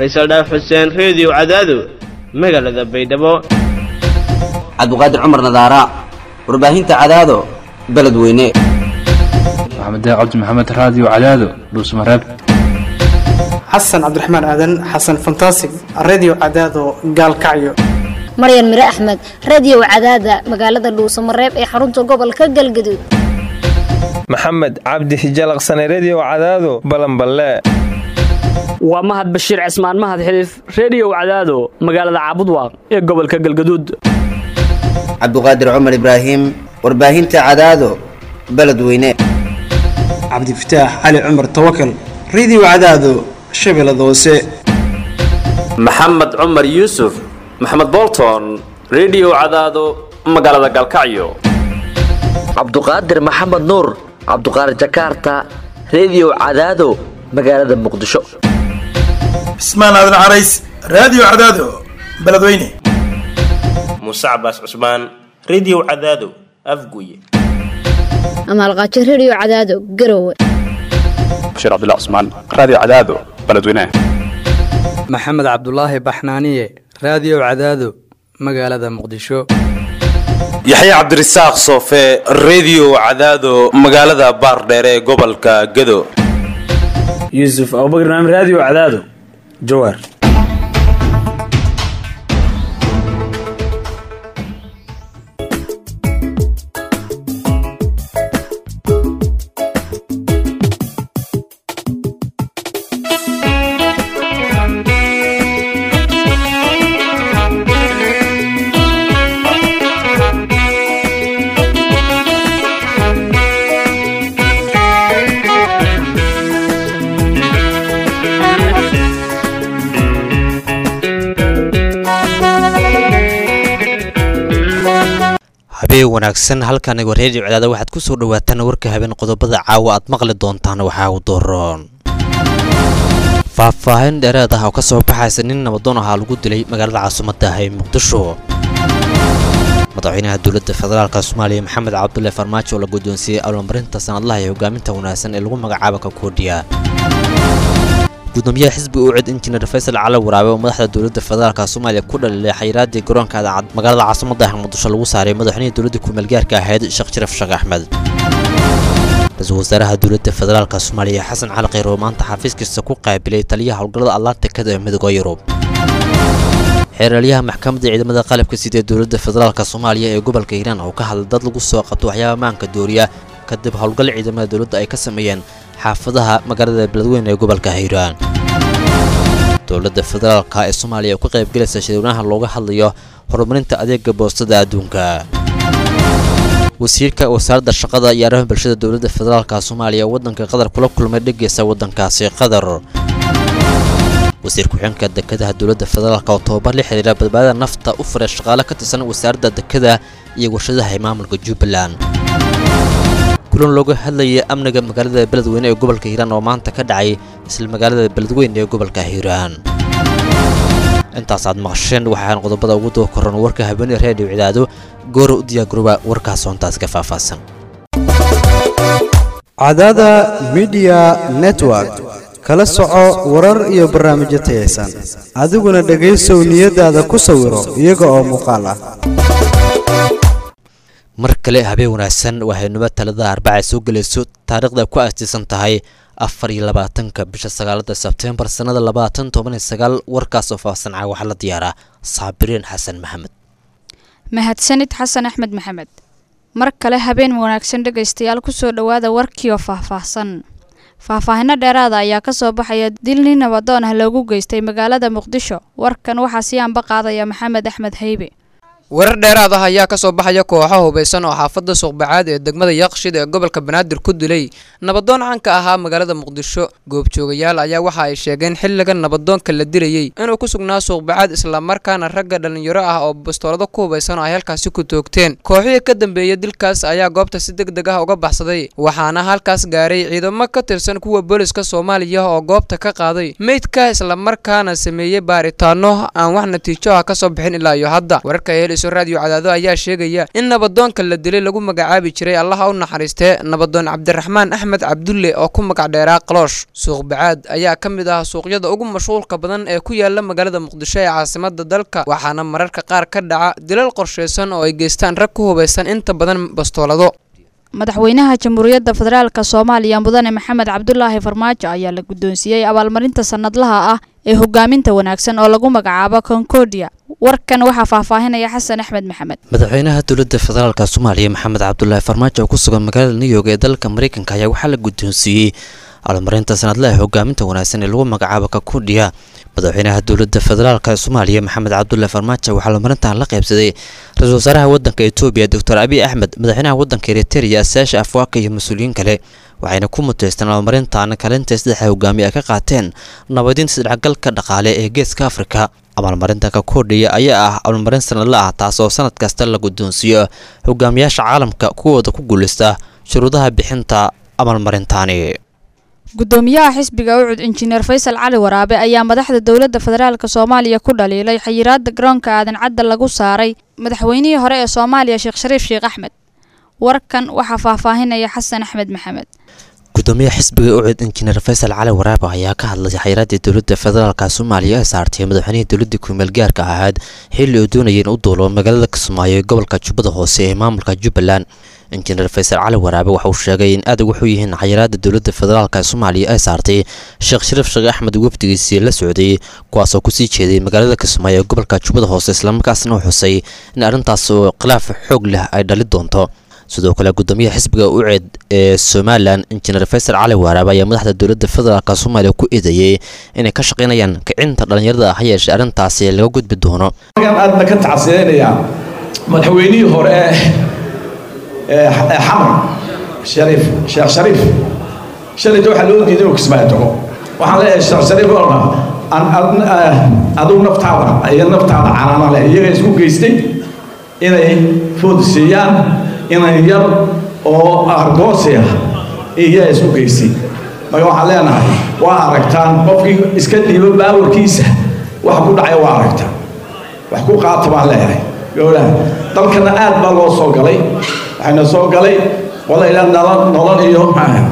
faysal dhaaf xuseen reediyo cadaado magaalada baydhabo cabdiqaadir cumar nadaara warbaahinta cadaado beledweyne maxamed cabdi maxamed raadiyo cadaado dhuusmareeb xasan cabdiraxmaan aadan xasan fantasig redio cadaado gaalkacyo maryan mire axmed radio cadaada magaalada dhuusamareeb ee xarunta gobolka galgaduud maxamed cabdi hijalaqsane redio cadaado balanballe waa mahad bashiir cismaan mahad xiliif reediyow cadaado magaalada caabudwaaq ee gobolka galgaduud cabdiqaadir cumar ibraahim warbaahinta cadaado beledweyne cabdifataax cali cumar tawakal redio cadaado shabeellada hoose maxamed cumar yuusuf maxamed bolton redio cadaado magaalada galkacyo cabduqaadir maxamed nuur cabduqaadir jakaarta redio cadaado magaalada muqdisho cismaan aadan carays raadiyo cadaado beledweyne muuse cabaas cusmaan redio cadaado afguye amaalqaajo redio cadaado garowe bashiir cabdilla cusmaan raadiyo cadaado beledweyne maxamed cabdulaahi baxnaaniye raadiyo cadaado magaalada muqdisho yaxya cabdirasaaq soofe redio cadaado magaalada baardheere ee gobolka gado yuusuf abubakr naam raadiyo cadaado jawaar habeen wanaagsan halkan reediyo cadaada waxaad ku soo dhawaataan warka habeen qodobada caawa aad maqli doontaan waxaa u doroon faahfaahin dheereed ah oo ka soo baxaysa nin nabadoon ahaa lagu dilay magaalada caasimadda ah ee muqdisho madaxweynaha dowladda federaalk soomaaliya maxamed cabdulle farmaajo oo la guddoonsiiyey abaalmarinta sanadlaha ee hogaaminta wanaagsan ee lagu magacaabo kakoodhiya gudoomiyaha xisbi u cid injineer faysal cali waraabe oo madaxda dowladda federaalk soomaaliya ku dhaliilay xayiraadii garoonka adaacad magaalada caasimadda ah muqdisho lagu saaray madaxweynihii dowladda kumeelgaarka ahayd sheekh sharaf sheekh axmed ra-iisul wasaaraha dowladda federaalk soomaaliya xasan cali kheyr oo maanta xafiiskiisa ku qaabilay taliyaha howlgallada atlantikada ee midooda yurub xeeralyaha maxkamadda ciidamada qalabka sida ee dowladda federaalk soomaaliya ee gobolka hiiraan oo ka hadlay dad lagu soo qabto waxyaaba maanka dooriya kadib howlgal ciidamada dowladda ay ka sameeyeen xaafadaha magaalada beledweyne ee gobolka hiiraan dowladda federaalk ee soomaaliya oo ka qaybgelaysa shirweynaha looga hadlayo horumarinta adeega boostada adduunka wasiirka wasaaradda shaqada iyo arrimaha bulshada dowladda federaalk soomaaliya waddanka qatar kula kulmay dhegeysa waddankaasi qatar wasiir ku-xigeenka dekedaha dowladda federaalk oo tobabar la xiriira badbaadada nafta u furay shaqaale ka tirsan wasaaradda dekeda iyo warshadaha ee maamulka jubbaland kulan looga hadlayay amniga magaalada beledweyne ee gobolka hiiraan oo maanta ka dhacay isla magaalada beledweyne ee gobolka hiiraan intaas aad maqasheen waxaan qodobada ugu daba koran warka habeenee reediyo cidaado goora u diyaagurooba warkaas hoontaas ka faahfaahsan cadaada midiya network kala soco warar iyo barnaamijyo tayaysan adiguna dhegaysow niyadaada ku sawiro iyaga oo muuqaal ah mar kale habeen wanaagsan waxaynuba talada arbaca soo gelayso taariikhda ku aastaysan tahay afar iyo labaatanka bisha sagaalada sebtembar sannada labaatan toban iyo sagaal warkaas oo faahsanca waxaa la diyaaraa saabiriin xasan maxamed mahadsanid xasan axmed maxamed mar kale habeen wanaagsan dhegaystayaal kusoo dhowaada warkiioo faahfaahsan faahfaahino dheeraada ayaa ka soo baxaya dil nin nabadoon ah loogu geystay magaalada muqdisho warkan waxaa sii anba qaadaya maxamed axmed haybe warar dheeraad ah ayaa ka soo baxaya kooxo hubaysan oo xaafadda suuqbacaad ee degmada yaqshid ee gobolka banaadir ku dilay nabadoon caan ka ahaa magaalada muqdisho goobjoogayaal ayaa waxa ay sheegeen xilligan nabadoonka la dilayey inuu ku sugnaa suuqbacaad islamarkaana ragga dhallinyaro ah oo bastoolado ku hubaysan oo ay halkaasi ku toogteen kooxihii ka dambeeyey dilkaas ayaa goobta si deg deg ah uga baxsaday waxaana halkaas gaaray ciidamo ka tirsan kuwa booliska soomaaliya oo goobta ka qaaday meydka islamarkaana sameeyey baaritaano aan wax natiijo ah ka soo bixin ilaa iyo hadda wararka helayso raadiyo cadaado ayaa sheegaya in nabadoonka la dilay lagu magacaabi jiray allaha u naxariistee nabadoon cabdiraxmaan axmed cabdulle oo ku magac dheeraa qaloosh suuq bacaad ayaa ka mid ah suuqyada ugu mashquulka badan ee ku yaala magaalada muqdisho ee caasimada dalka waxaana mararka qaar ka dhaca dilal qorshaysan oo ay geystaan rag ku hubaysan inta badan bastoolado madaxweynaha jamhuuriyadda federaalk soomaaliya mudane maxamed cabdulaahi farmaajo ayaa la guddoonsiiyey abaalmarinta sannadlaha ah ee hogaaminta wanaagsan oo lagu magacaabo concordia warkan waxaa faahfaahinaya xasan axmed maxamed madaxweynaha dowladda federaalk soomaaliya maxamed cabdulaahi farmaajo oo ku sugan magaalada new york ee dalka mareykanka ayaa waxaa la guddoonsiiyey abaalmarinta sanadlaha hogaaminta wanaagsan ee lagu magacaabo kakuudhiya madaxweynaha dowladda federaalk soomaaliya maxamed cabdulaahi farmaajo waxaa abaalmarintan la qaybsaday ra-iisul wasaaraha wadanka etoobiya doctor abiy axmed madaxweynaha wadanka eriteria asaasha afwaaka iyo mas-uuliyiin kale waxayna ku muteysteen abaalmarintan kalinta saddexa hogaamiye ay ka qaateen nabadinta isdhexgalka dhaqaale ee geeska afrika abaalmarinta kakoodhiya ayaa ah abaalmarin sanadla ah taas oo sanad kasta la guddoonsiiyo hogaamiyaasha caalamka kuwooda ku guuleysta shuruudaha bixinta abaalmarintaani gudoomiyaha xisbiga ucud injineer faysal cali waraabe ayaa madaxda dowladda federaalk soomaaliya ku dhaliilay xayiraada garoonka aadan cadda lagu saaray madaxweynihii hore ee soomaaliya sheekh shariif sheekh axmed warkan waxaa faahfaahinaya xasan axmed maxamed gudoomiyaha xisbiga ucud injineer faysal cali waraabe ayaa ka hadlay xayiraadii dowladda federaalk soomaaliya ee saartay madaxweynihii dowladda kumeel gaarka ahayd xilli uu doonayay in u duulo magaalada kismaayo ee gobolka jubbada hoose ee maamulka jubbaland injineer faysal cali waraabe waxa uu sheegay in aad ugu xun yihiin xayiraada dowladda federaalk ee soomaaliya ay saartay sheekh shariif sheekh axmed wafdigiisii la socday kuwaasoo kusii jeeday magaalada kismaayo ee gobolka jubbada hoose islamarkaasna uu xusay in arrintaas oo khilaaf xoog leh ay dhali doonto sidoo kale gudoomiyaha xisbiga uceed ee somalilan injineer faysal cali waraabe ayaa madaxda dowladda federaalk soomaaliya ku eedeeyey inay ka shaqaynayaan kicinta dhallinyarada ha yeeshee arrintaasi laga gudbi doono aadna ka tacsiyeynayaa madaxweynihii hore ee xamar shariif sheekh shariif shalayta waxaa loo diiday inuu kismaayo tago waxaan leeyahay sheekh shariif olna adigu naftaada iyo naftaada canaana leh iyaga isku geystay inay food siiyaan inay yar oo argoosi ah iyaa isku geystay marka waxaan leenahay waa aragtaan qofkii iska dhiibo baawarkiisa waxa ku dhacaya waa aragtaan wax ku qaata baan leeyahay gowlaha dalkana aad baa loo soo galay waxayna soo galay wala ilaa nolol nolol iyo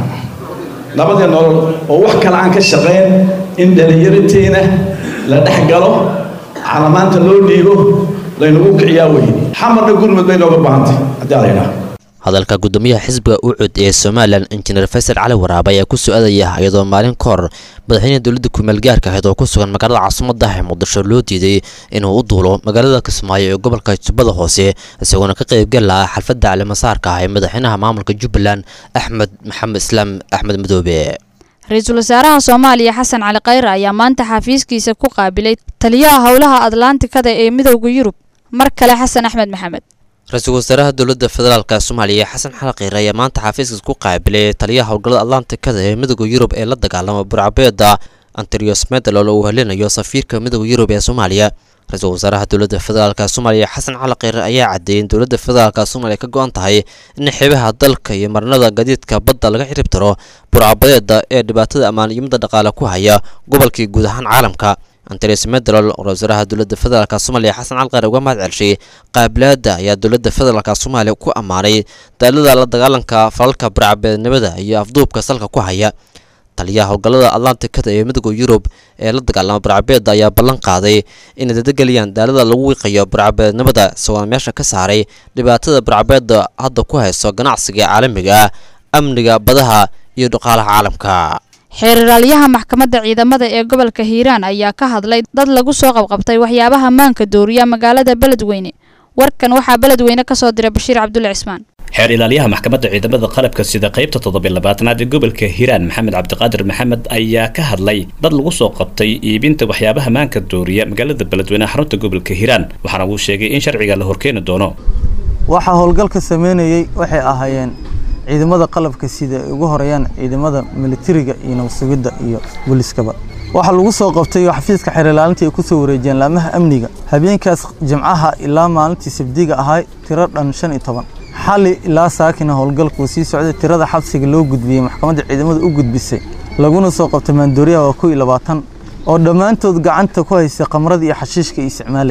nabadii nolol oo wax kale aan ka shaqayn in dhallinyaratiina la dhex galo calamaanta loo dhiibo laynagu kiciyaa wey xamarna gurmud bay nooga baahantay haddii ala yidhaha hadalka gudoomiyaha xisbiga ucud ee somalilan injineer faysal cali waraabe ayaa ku soo-adaya iyadoo maalin ka hor madaxweynaha dowladda kumeel gaarka ahayd oo ku sugan magaalada caasimada ee muqdisho loo diiday inuu u duulo magaalada kismaayo ee gobolka jubbada hoose isagoona ka qaybgal lahaa xalfadda calimasaarka ah ee madaxweynaha maamulka jubbaland axmed maxamed islaam axmed madoobe ra-iisul wasaaraha soomaaliya xasan cali khayre ayaa maanta xafiiskiisa ku qaabilay taliyaha howlaha atlantikada ee midowda yurub mar kale xasan axmed maxamed ra-iisul wasaaraha dowladda federaalk soomaaliya xasan xali kheyre ayaa maanta xafiiskiis ku qaabilay taliyaha howlgallada atlantikada ee midowda yurub ee la dagaalama burcabeeda anterios medalol oo uu helinayo safiirka midowda yurub ee soomaaliya ra-iisul wasaaraha dowladda federaalk soomaaliya xasan cali kheyre ayaa caddeeyay in dowladda federaalk soomaaliya ka go-an tahay in xeebaha dalka iyo marnada gadiidka badda laga xirib tiro burcabadeeda ee dhibaatada ammaaniyimada dhaqaale ku haya gobolkii guud ahaan caalamka antres medalol ra wasaaraha dowladda federaalk soomaaliya xasan calqar uga mahad celshay qaabilaada ayaa dowladda federaalk soomaaliya ku ammaanay daalada la dagaalanka falalka burcabeednimada iyo afduubka salka ku haya taliyaha howlgallada atlantikada ee midowda yurub ee la dagaalama burcabeeda ayaa ballan qaaday inay dadageliyaan daalada lagu wiiqayo burcabeednimada isagoona meesha ka saaray dhibaatada burcabeeda hadda ku hayso ganacsiga caalamiga ah amniga badaha iyo dhaqaalaha caalamka xeeraraalyaha maxkamadda ciidamada ee gobolka hiiraan ayaa ka hadlay dad lagu soo qabqabtay waxyaabaha maanka dooriya magaalada beledweyne warkan waxaa beledweyne ka soo diray bashiir cabdulle cismaan xeer ilaaliyaha maxkamadda ciidamada qalabka sida qaybta toddobilabaatanaad ee gobolka hiiraan maxamed cabdiqaadir maxamed ayaa ka hadlay dad lagu soo qabtay iibinta waxyaabaha maanka dooriya magaalada beledweyne xarunta gobolka hiiraan waxaana uu sheegay in sharciga la horkeeni doono waxaa howlgalka sameynayey waxay ahaayeen ciidamada qalabka sida ay ugu horeeyaan ciidamada militariga iyo nabasugidda iyo booliskaba waxaa lagu soo qabtay xafiiska xeer ilaalinta ay ku soo wareejiyeen laamaha amniga habeenkaas jimcaha ilaa maalintii sabdiga ahay tiro dhan shan iyo toban xali ilaa saakina howlgalku sii socday tirada xabsiga loo gudbiyey maxkamadda ciidamada u gudbisay laguna soo qabtay maandooriyaha waa kow iyo labaatan oo dhammaantood gacanta ku haystay khamradii iyo xashiishka ay isticmaalayeen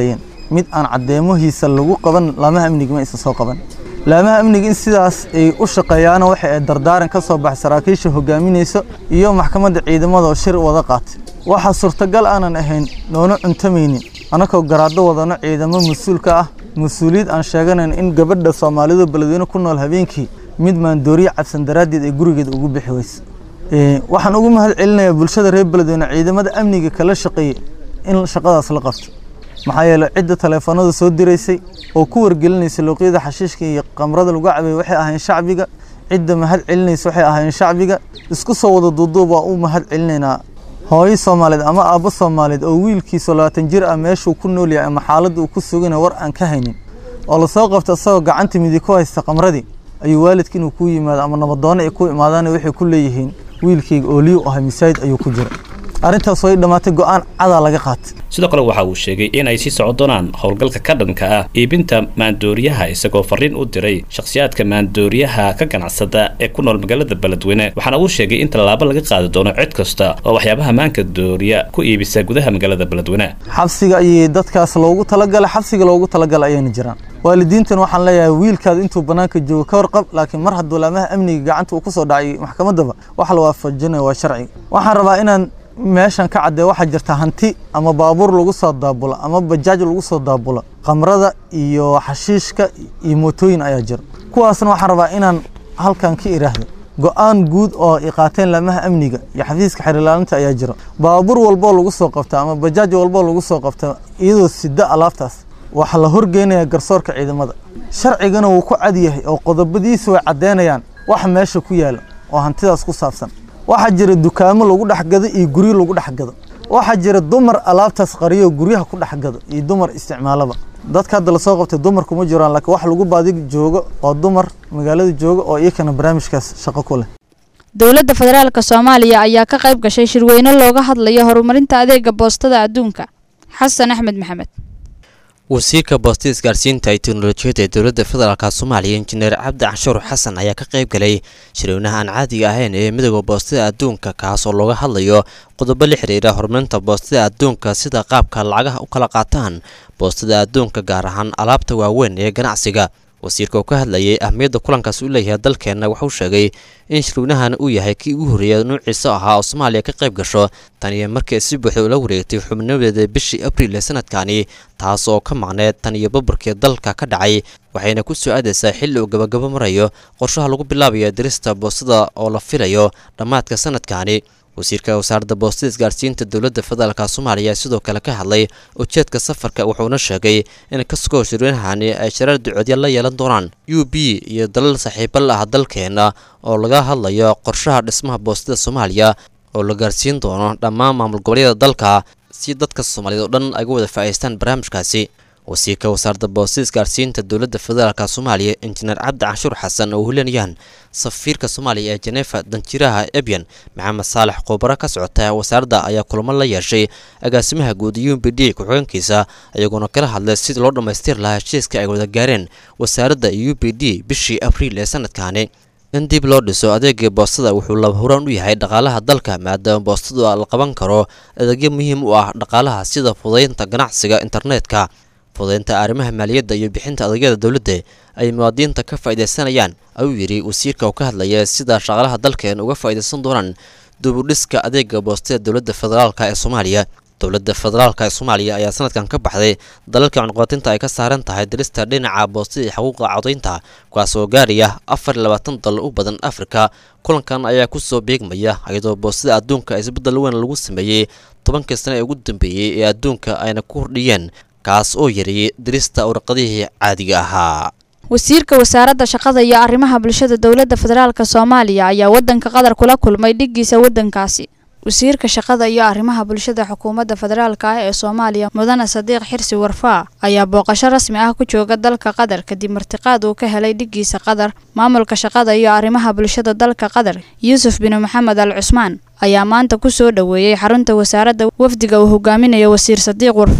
mid aan caddeemahiisa lagu qaban laamaha amniga ma aysan soo qaban laamaha amniga in sidaas ay u shaqeeyaana waxa ay dardaaran ka soo baxay saraakiisha hogaaminaysa iyo maxkamadda ciidamada oo shir wada qaatay waxaa suurtagal aanan ahayn noona cuntamaynin annagoo garaaddo wadano ciidamo mas-uulka ah mas-uuliyad aan sheeganayn in gabadha soomaalidu beledweyne ku nool habeenkii mid maandooriye cabsan daraaddeed ay gurigeeda ugu bixi weyse waxaan ugu mahad celinayaa bulshada reer beledweyne ciidamada amniga kala shaqeeyey in shaqadaas la qabto maxaa yeeley cidda taleefanada soo diraysay oo ku wargelinaysa luuqyada xashiishka iyo qamrada lagu cabay waxay ahayn shacbiga cidda mahad celinaysa waxay ahayn shacbiga isku soo wada duuduub waa u mahad celinaynaa hooyo soomaaliyeed ama aabbo soomaaliyeed oo wiilkiisa labaatan jir ah meeshuu ku nool yahay ama xaaladda uu ku sugana war aan ka haynin oo lasoo qabta isagoo gacanta midig ku haysta qamradii ayuu waalidka inuu ku yimaado ama nabadoonno ay ku imaadaan waxay ku leeyihiin wiilkayga ooliyu ahay masaajid ayuu ku jira arrintaas way dhammaatay go-aan cadaa laga qaatay sidoo kale waxa uu sheegay in ay sii socon doonaan howlgalka ka dhanka ah iibinta maandooriyaha isagoo fariin u diray shakhsiyaadka maandooriyaha ka ganacsada ee ku nool magaalada beledweyne waxaana uu sheegay in tallaabo laga qaadi doono cid kasta oo waxyaabaha maanka dooriya ku iibisa gudaha magaalada beledweyne xabsiga ayay dadkaas loogu talagalay xabsiga loogu talagalay ayayna jiraan waalidiintan waxaan leeyahay wiilkaada intuu bannaanka joogo ka warqab laakiin mar hadduu laamaha amniga gacanta uu ku soo dhacay maxkamaddaba wax la waafajinayo waa sharciga waxaan rabaa inaan meeshan ka caddee waxaa jirta hanti ama baabuur lagu soo daabulo ama bajaaj lagu soo daabulo khamrada iyo xashiishka iyo mootooyin ayaa jira kuwaasna waxaan rabaa inaan halkan ka iraahdo go-aan guud oo ay qaateen laamaha amniga iyo xafiiska xerilaalinta ayaa jira baabuur walboo lagu soo qabta ama bajaaj walboo lagu soo qabta iyadoo sida alaabtaas waxaa la horgeynaya garsoorka ciidamada sharcigana wuu ku cad yahay oo qodobadiisa way caddeynayaan waxa meesha ku yaala oo hantidaas ku saabsan waxaa jira dukaamo lagu dhexgado iyo guryo lagu dhexgado waxaa jira dumar alaabtaas qariyo guryaha ku dhexgado iyo dumar isticmaalaba dadka hadda lasoo qabtay dumarku ma jiraan laakiin wax lagu baadi joogo oo dumar magaalada jooga oo iyakana barnaamijkaas shaqo ku leh dowladda federaalka soomaaliya ayaa ka qayb gashay shirweyne looga hadlayo horumarinta adeega boostada adduunka xasan axmed maxamed wasiirka boostada isgaarsiinta iyo teknolojiyadda ee dowladda federaalk soomaaliya injineer cabdi canshuur xasan ayaa ka qayb galay shirweynaha aan caadiga ahayn ee midooda boostada adduunka kaas oo looga hadlayo qodobo la xiriira horumarinta boostada adduunka sida qaabka lacagaha u kala qaataan boostada adduunka gaar ahaan alaabta waaweyn ee ganacsiga wasiirka oo ka hadlayay ahmiyadda kulankaas u leeyahay dalkeenna wuxuu sheegay in shirweynahan uu yahay kii ugu horreeya nuuciisa ahaa oo soomaaliya ka qayb gasho tan iyo markii si buuxda ula wareegtay xubnadeeda bishii abriil ee sanadkani taas oo ka maqneed tan iyo babarkii dalka ka dhacay waxayna ku soo aadaysaa xilli uu gabagabo marayo qorshaha lagu bilaabayo dirista boostada oo la filayo dhammaadka sanadkani wasiirka wasaaradda boostada isgaarsiinta dowladda federaalk soomaaliya sidoo kale ka hadlay ujeedka safarka wuxuuna sheegay in kasugoo shirweynahani ay shareer ducoodya la yeelan doonaan u b iyo dalal saaxiibo la ah dalkeena oo laga hadlayo qorshaha dhismaha boostada soomaaliya oo la gaarsiin doono dhammaan maamul goboleedyada dalka si dadka soomaaliyeed oo dhan ay ga wada faa'iideystaan barnaamijkaasi wasiirka wasaaradda boostada isgaarsiinta dowladda federaalk soomaaliya injineer cabdi canshuur xasan oo hulinayaan safiirka soomaaliya ee jenefa danjiraha ebyan maxamed saalax qoobaro ka socota wasaaradda ayaa kulamo la yeeshay agaasimaha guud u b d ku-xigeenkiisa iyagoona kala hadlay sidii loo dhammaystiri lahaa heshiiska ay wada gaareen wasaaradda u b d bishii abriil ee sanadkani in dib loo dhiso adeegii boostada wuxuu laba huraan u yahay dhaqaalaha dalka maadaama boostadu la qaban karo adeegyo muhiim u ah dhaqaalaha sida fudaynta ganacsiga internetka fudaynta arrimaha maaliyadda iyo bixinta adeegyada dowladda ay muwaadiniinta ka faa'iidaysanayaan ayuu yidhi wasiirka oo ka hadlaya sida shaqaalaha dalkeen uga faa'iidaysan doonaan dubudhiska adeega boostada dowladda federaalk ee soomaaliya dowladda federaalk ee soomaaliya ayaa sanadkan ka baxday dalalka cunqabatinta ay ka saaran tahay dirista dhinaca boostada iyo xuquuqa codaynta kuwaas oo gaaraya afar iyo labaatan dal u badan afrika kulankan ayaa kusoo beegmaya iyadoo boostada adduunka isbeddel weyn lagu sameeyey tobankii sane ee ugu dambeeyey ee adduunka ayna ku hordhiyeen kaas oo yareeyey dirista warqadihii caadiga ahaa wasiirka wasaaradda shaqada iyo arrimaha bulshada dowladda federaalk soomaaliya ayaa wadanka qatar kula kulmay dhigiisa wadankaasi wasiirka shaqada iyo arrimaha bulshada xukuumadda federaalk ah ee soomaaliya mudane sadiiq xirsi warfaa ayaa booqasho rasmi ah ku jooga dalka qatar kadib martiqaad uu ka helay dhigiisa qatar maamulka shaqada iyo arrimaha bulshada dalka qatar yuusuf bin maxamed al cusmaan ayaa maanta ku soo dhoweeyey xarunta wasaaradda wafdiga uu hogaaminayo wasiir sadiiq warfaa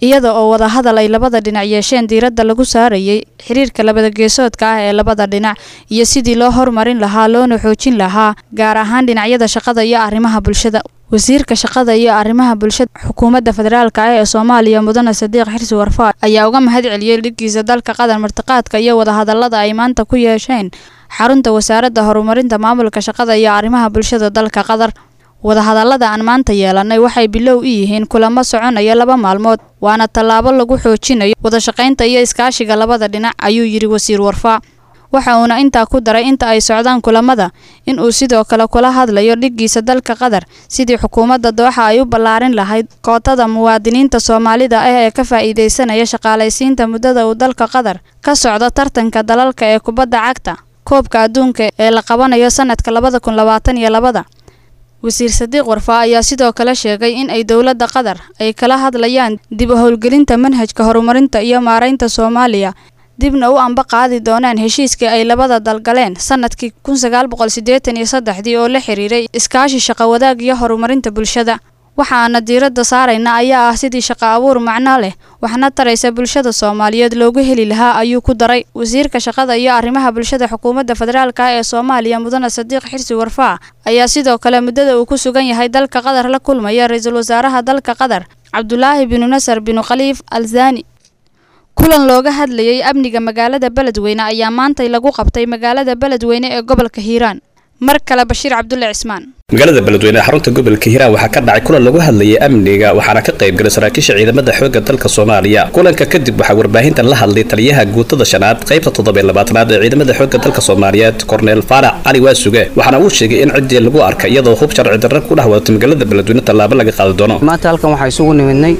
iyada oo wadahadal ay labada dhinac yeesheen diiradda lagu saarayay xiriirka labada geesoodka ah ee labada dhinac iyo sidii loo horumarin lahaa loona xoojin lahaa gaar ahaan dhinacyada shaqada iyo arrimaha bulshada wasiirka shaqada iyo arrimaha bulshada xukuumadda federaalk ah ee soomaaliya mudane sadiiq xirsi warfaa ayaa uga mahad celiyey dhiggiisa dalka qatar martiqaadka iyo wadahadalada ay maanta ku yeesheen xarunta wasaaradda horumarinta maamulka shaqada iyo arrimaha bulshada dalka qatar wadahadallada aan maanta yeelanay waxay bilow u yihiin kulamo soconaya laba maalmood waana tallaabo lagu xoojinayo wadashaqaynta iyo iskaashiga labada dhinac ayuu yidhi wasiir warfaa waxa uuna intaa ku daray inta ay socdaan kulamada in uu sidoo kale kula hadlayo dhiggiisa dalka qatar sidii xukuumadda dooxa ay u ballaarin lahayd kootada muwaadiniinta soomaalida ah ee ka faa'iidaysanaya shaqaalaysiinta muddada uu dalka qatar ka socdo tartanka dalalka ee kubadda cagta koobka adduunka ee la qabanayo sanadka labada kun labaatan iyo labada wasiir sadiiq warfaa ayaa sidoo kale sheegay in ay dowladda qatar ay kala hadlayaan dib u howlgelinta manhajka horumarinta iyo maaraynta soomaaliya dibna u amba qaadi doonaan heshiiskii ay labada dal galeen sanadkii kun sagaal boqol siddeetan iyo saddexdii oo la xiriiray iskaashi shaqo wadaag iyo horumarinta bulshada waxaana diiradda saarayna ayaa ah sidii shaqo abuur macno leh waxna taraysa bulshada soomaaliyeed loogu heli lahaa ayuu ku daray wasiirka shaqada iyo arrimaha bulshada xukuumadda federaalk ah ee soomaaliya mudane sadiiq xirsi warfaa ayaa sidoo kale muddada uu ku sugan yahay dalka qatar la kulmaya ra-iisul wasaaraha dalka qatar cabdulaahi binu nasar binu khaliif alzani kulan looga hadlayay amniga magaalada beledweyne ayaa maantay lagu qabtay magaalada beledweyne ee gobolka hiiraan mar kale bashiir cabdulle cismaan magaalada beledweyne ee xarunta gobolka hiiraan waxaa ka dhacay kulan lagu hadlayay amniga waxaana ka qayb galay saraakiisha ciidamada xoogga dalka soomaaliya kulanka kadib waxaa warbaahintan la hadlay taliyaha guutada shanaad qaybta toddobiy labaatanaad ee ciidamada xoogga dalka soomaaliyeed korneel faarax cali waasuge waxaana uu sheegay in ciddii lagu arkay iyadoo hub sharci darra ku dhex wadatay magaalada beledweyne tallaabo laga qaadi doono maanta halkan waxaa isugu nimidnay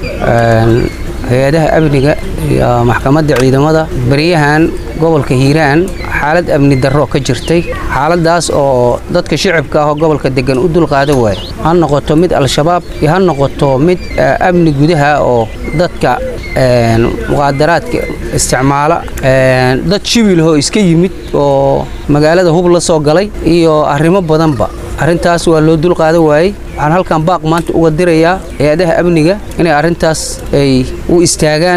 hay-adaha amniga iyo maxkamadda ciidamada beryahan gobolka hiiraan xaalad amni darro ka jirtay xaaladaas oo dadka shicibka ah oo gobolka degan u dulqaadan waaya ha noqoto mid al-shabaab iyo ha noqoto mid amni gudaha oo dadka muqaadaraadka isticmaala dad shibilahoo iska yimid oo magaalada hub la soo galay iyo arrimo badanba arrintaas waa loo dulqaadan waayey waxaan halkan baaq maanta uga dirayaa hay-adaha amniga inay arrintaas ay u istaagaan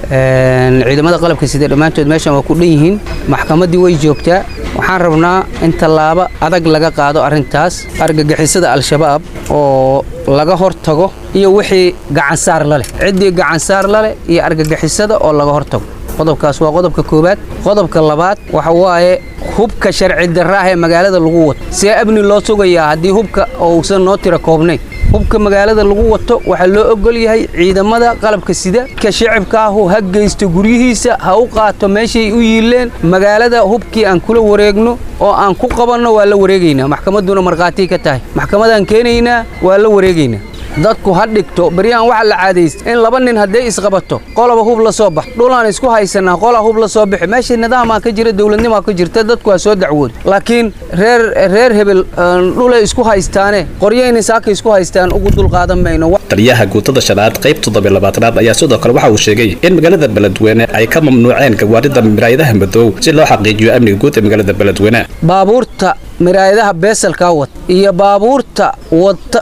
ciidamada qalabka sida dhammaantood meeshan waa ku dhan yihiin maxkamaddii way joogtaa waxaan rabnaa in tallaabo adag laga qaado arrintaas argagixisada al-shabaab oo laga hor tago iyo wixii gacansaar la leh ciddii gacansaar la leh iyo argagixisada oo laga hor tago qodobkaas waa qodobka koowaad qodobka labaad waxa waaye hubka sharci darra ah ee magaalada lagu wato see amni loo sugayaa haddii hubka uusan noo tira koobnayn hubka magaalada lagu wato waxaa loo ogol yahay ciidamada qalabka sida ka shicibka ahu ha geysto guryihiisa ha u qaato meeshay u yiileen magaalada hubkii aan kula wareegno oo aan ku qabanno waa la wareegaynaa maxkamadduna markhaatii ka tahay maxkamadaan keenaynaa waa la wareegaynaa dadku ha dhigto beryahan waxa la caadaysta in laba nin hadday isqabato qolaba hub la soo bax dhulaan isku haysanaa qolaa hub la soo bixi meesha nidaamaa ka jira dowladnimaa ka jirta dadku ha soo dacwoodo laakiin reer reer hebel dhulay isku haystaane qoryayna saaka isku haystaan ugu dulqaadan mayno taliyaha guutada shanaad qayb toddobiy labaatanaad ayaa sidoo kale waxa uu sheegay in magaalada beledweyne ay ka mamnuuceen gawaarida miraayadaha madow si loo xaqiijiyo amniga guud ee magaalada beledweyne baabuurta miraayadaha beesalkaa wata iyo baabuurta wata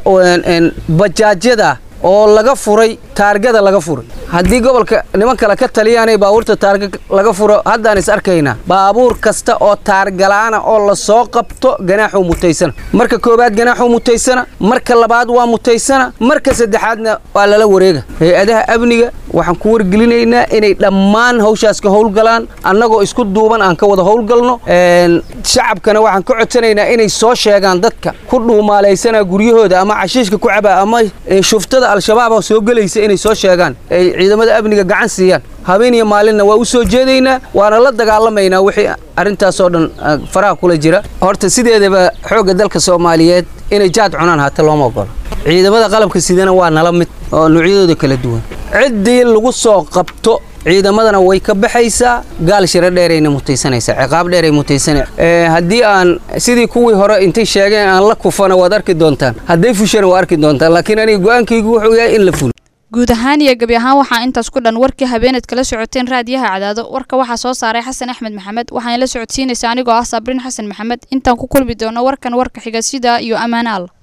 bajaajyada oo laga furay taargada laga furay haddii gobolka niman kale ka taliyaanay baabuurta taarga laga furo haddaan is arkaynaa baabuur kasta oo taargalaana oo la soo qabto ganaaxuu mutaysana marka koowaad ganaaxuu mutaysana marka labaad waa mutaysana marka saddexaadna waa lala wareega hay-adaha amniga waxaan ku wargelinaynaa inay dhammaan hawshaas ka howlgalaan annagoo isku duuban aan ka wada howlgalno shacabkana waxaan ka codsanaynaa inay soo sheegaan dadka ku dhuumaalaysana guryahooda ama cashiishka ku caba ama shuftada al-shabaab soo gelaysa inay soo sheegaan ay ciidamada amniga gacan siiyaan habeen iyo maalinna waa u soo jeedaynaa waana la dagaalamaynaa wixii arrintaasoo dhan faraha kula jira horta sideedaba xoogga dalka soomaaliyeed inay jaad cunaan hata looma ogolo ciidamada qalabka sidana waa nala mid oo noocyadooda kala duwan ciddii lagu soo qabto ciidamadana way ka baxaysaa gaal shiro dheerayna mutaysanaysaa ciqaab dheeray mutaysana haddii aan sidii kuwii hore intay sheegeen aan la kufana waad arki doontaan hadday fushana waa arki doontaan laakiin aniga go-aankaygu wuxuu yahay in la fulo guud ahaan iyo gebi ahaan waxaa intaas ku dhan warkii habeeneed kala socoteen raadiyaha cadaado warka waxaa soo saaray xasan axmed maxamed waxaana la socodsiinaysa anigoo ah sabriin xasan maxamed intaan ku kulmi doono warkan warka xiga sida iyo ammaane alla